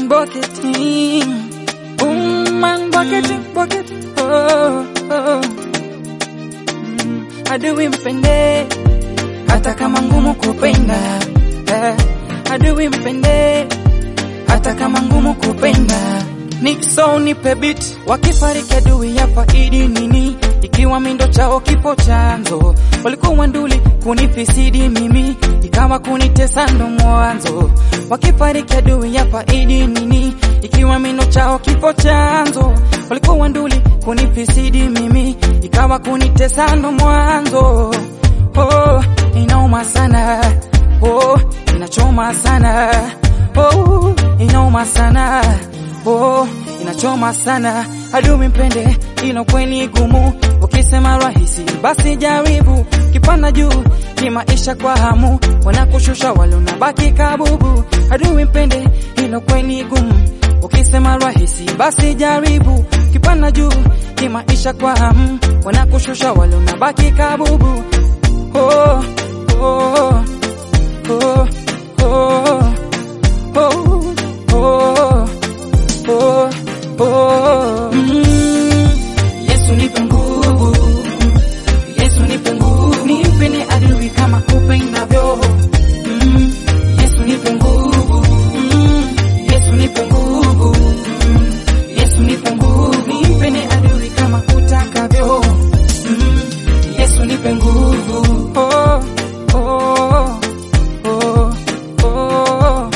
man bucketing. Boom man bucketing, bucketing. Oh, oh. Mm, Adui mpende hata kama ngumu kupenda. Eh, Adui mpende hata kama ngumu kupenda. Nixon nipe beat, wakifariki adui ya faidi nini? Ikiwa mindo chao kifo chanzo, walikuwa nduli kunifisidi mimi, ikawa kunitesa ndo mwanzo. Wakifariki adui ya faidi nini? Ikiwa mindo chao kifo chanzo, walikuwa nduli kunifisidi mimi, ikawa kunitesa ndo mwanzo. Oh, inauma sana, oh, inachoma sana, oh, inauma sana oh, inachoma sana. Adui mpende, ilo kweli gumu. Ukisema rahisi, basi jaribu. Kipanda juu kimaisha kwa hamu, wanakushusha wale unabaki kabubu. Adui mpende, ilo kweli gumu. Ukisema rahisi, basi jaribu. Kipanda juu kimaisha kwa hamu, wanakushusha wale unabaki kabubu. Oh, oh, oh, oh, oh, oh. Oh, oh. Mm. Yesu nipe nguvu, Yesu nipe nguvu, nimpende adui kama upendavyo. Mm. Yesu nipe nguvu, Mm. Yesu nipe nguvu, Mm. Yesu nipe nguvu, nimpende adui kama utakavyo. Mm. Yesu nipe nguvu. Oh, oh, oh, oh,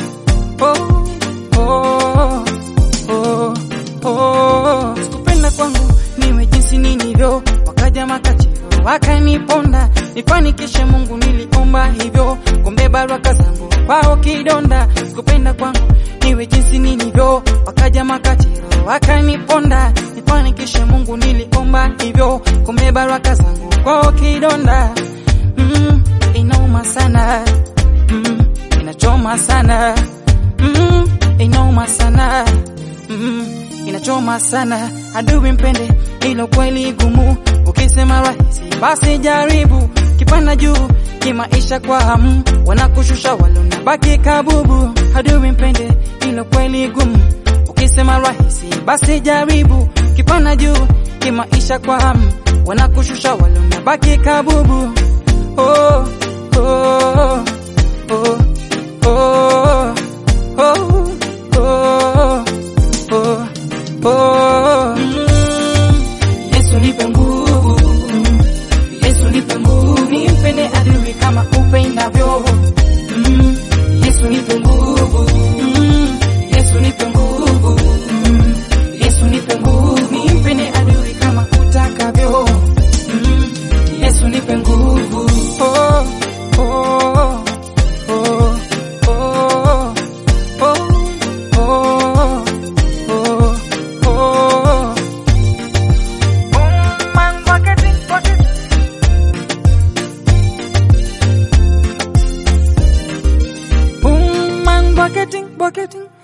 oh, oh oh, oh. Sikupenda kwangu niwe jinsi nilivyo, wakaja makachero wakaniponda, nifanikishe Mungu niliomba hivyo, kumbe baraka zangu kwao kidonda. Sikupenda kwangu niwe jinsi nilivyo, wakaja makachero wakaniponda, nifanikishe Mungu niliomba hivyo, kumbe baraka zangu kwao kidonda. Mm, inauma sana, mm, inachoma sana, mm, inauma sana mm, inachoma sana. Adui mpende, ilo kweli gumu. Ukisema rahisi, basi jaribu. Kipanda juu kimaisha kwa hamu, wanakushusha wale unabaki kabubu. Adui mpende, ilo kweli gumu. Ukisema rahisi, basi jaribu. Kipanda juu kimaisha kwa hamu, wanakushusha wale unabaki kabubu. Oh, oh, oh, oh, oh, oh. Oh, oh. Mm. Yesu nipe nguvu, Yesu nipe nguvu, nimpende adui kama upendavyo. Mm. Yesu nipe nguvu, Mm. Yesu nipe nguvu, Mm. Yesu nipe nguvu, nimpende adui kama utakavyo. Mm. Yesu nipe nguvu. Oh, oh, oh, oh, oh, oh. Oh, oh. Boom, man, bucketing, bucketing. Boom, man, bucketing, bucketing.